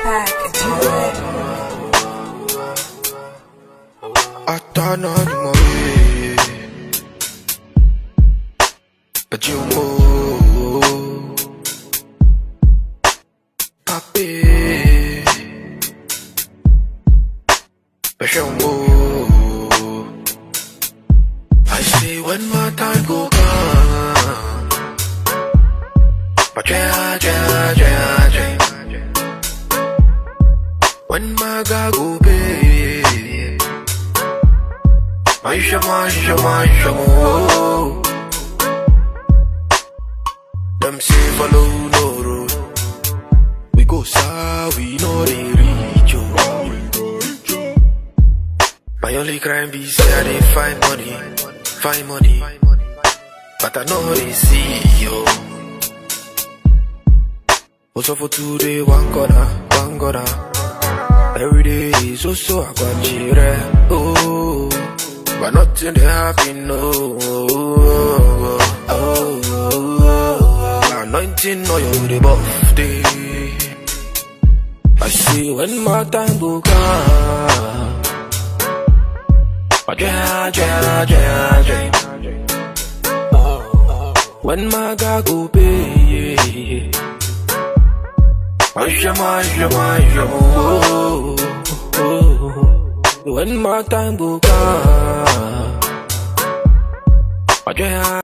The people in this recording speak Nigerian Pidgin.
pack entertainment. Atana ni mawe But you move Papi But you move I see when my time go come But yeah, yeah, yeah, yeah When my God go pay Maisha, maisha, maisha, oh. Them say follow no road. We go far, we know they reach you. My only crime be say I dey find money, find money, but I know they see you. Also for today, one corner, one corner. Every day is also a guanchire, oh. But nothing they happen, no. Oh, oh, oh. Anointing oil with the buff day. I see when my time go come. But yeah, yeah, yeah, yeah. When my God go pay, yeah. Maisha, maisha, maisha, oh, oh, oh. When my time go come, but yeah.